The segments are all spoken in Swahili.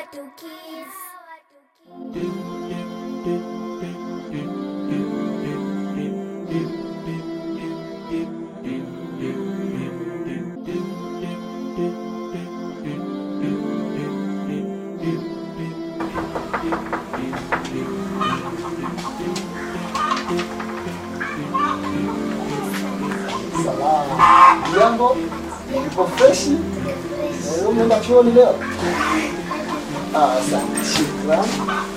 Kids. Salama. Jambo, ipo freshi? Eh, Umeenda chuoni leo? Ah, asante. Shukrani.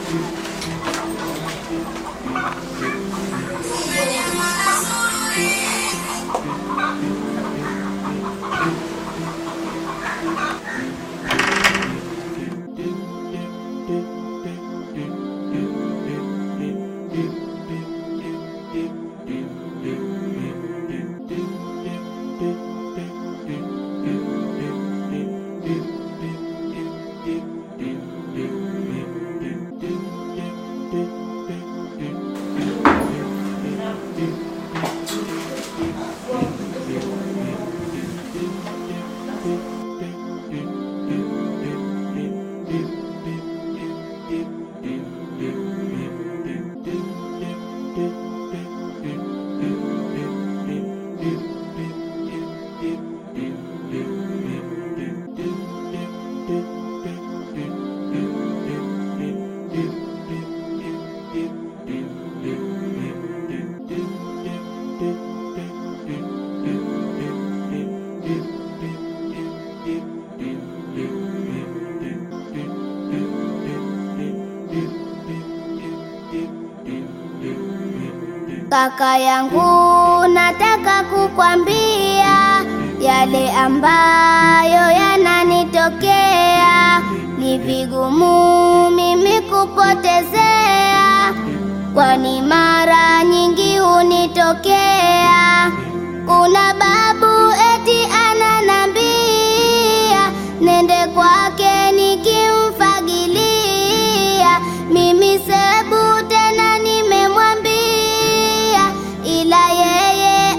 Kaka yangu, nataka kukwambia yale ambayo yananitokea. Ni vigumu mimi kupotezea, kwani mara nyingi hunitokea. Kuna babu eti ananambia nende kwake nikimfagilia. Mimi sebu tena nimemwambia, ila yeye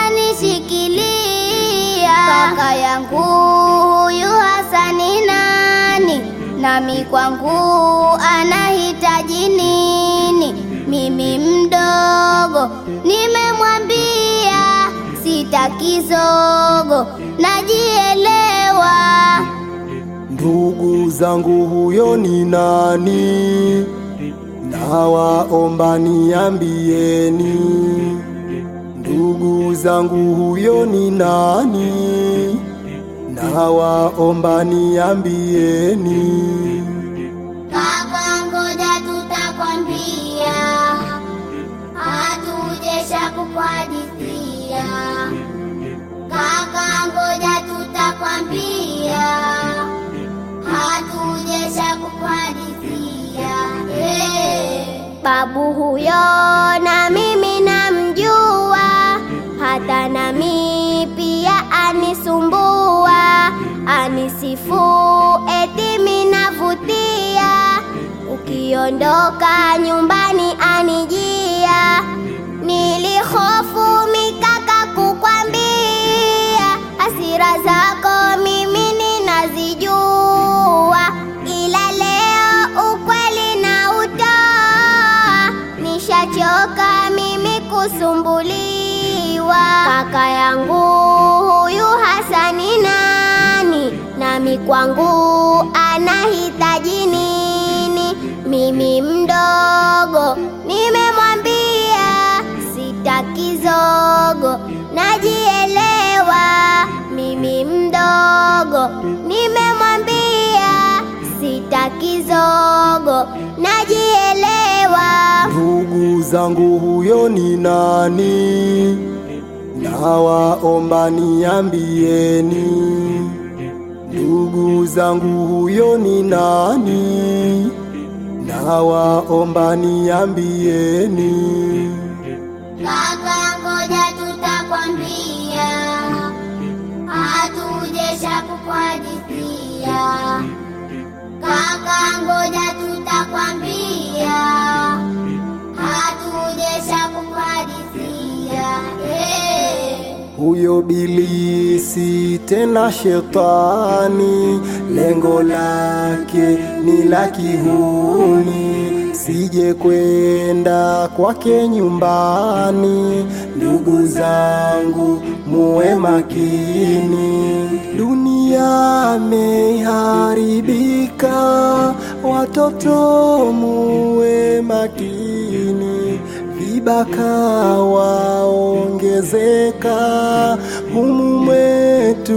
ananishikilia. Kaka yangu huyu hasa ni nani? Nami kwangu anahitaji nini? Mimi mdogo nimemwambia sitaki zogo, najielewa. Ndugu zangu, huyo ni nani? Nawaomba niambieni. Ndugu zangu, huyo ni nani? Nawaomba niambieni. Kaka, ngoja tutakwambia, hatujesha kukuhadithia. Kaka, ngoja tutakwambia, hatujesha kukuhadithia. Hey. Babu huyo na mimi namjua, hata nami pia anisumbua, anisifu eti minavutia, ukiondoka nyumbani anijia. Nilihofu mikaka kukwambia, hasira zako mimi ninazijua, ila leo ukweli na utoa, nishachoka mimi kusumbuliwa. Kaka yangu huyu hasa ni nani? Nami kwangu anahitaji nini? Mimi mdogo nimemwambia sitaki zogo, najielewa. Mimi mdogo nimemwambia sitaki zogo, najielewa. Ndugu zangu, huyo ni nani? Nawaomba niambieni. Ndugu zangu, huyo ni nani? Nawaomba niambieni. Kaka, ngoja tutakwambia, hatujesha kukuhadithia. Kaka, ngoja tutakwambia, hatujesha kukuhadithia. Hey. Huyo huyo bilisi tena shetani, lengo lake ni la kihuni, sije kwenda kwake nyumbani. Ndugu zangu, muwe makini, dunia meharibika, watoto muwe makini vibaka waongezeka humu mwetu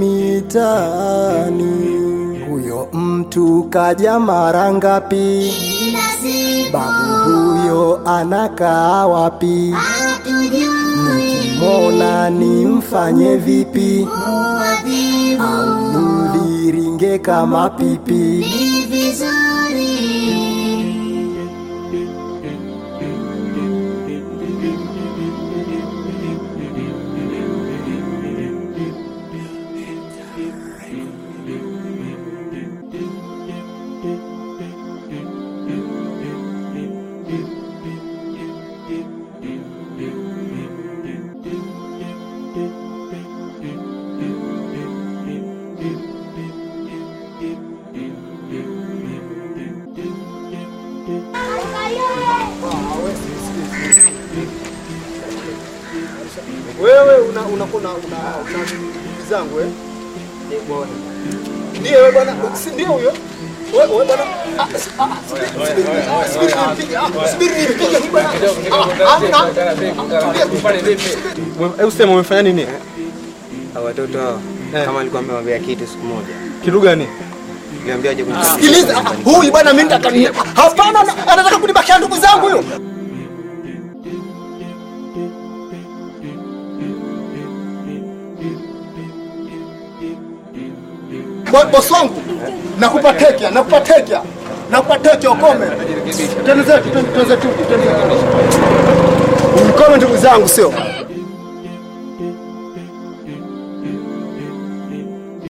mitaani. Huyo mtu kaja mara ngapi? Kila siku Babu huyo anakaa wapi? hatujui Mona nimfanye vipi? muadhibu Au mviringe kama pipi? ni vizuri. Wewe una una una una una ndugu zangu eh? Ndio wewe bwana, si ndio huyo? Wewe wewe bwana. Ah, si- ah, subiri, subiri, ah, subiri nimpige, ah, subiri nimpige huyu bwana. Ah, ah, Hebu sema umefanya nini? Hawa watoto hawa Eh. kama alikuwa amewambia kitu siku moja, Kitu gani? niambia aje kunipa Sikiliza, ah, huyu bwana mimi nataka ni hapana, na- anataka kunibakisha ndugu zangu huyo. Bo- Bosi wangu, nakupa tekea, nakupa tekea, nakupa tekea, ukome. Twende zetu, twende twende zetu, twende zetu. Ukome ndugu zangu, sio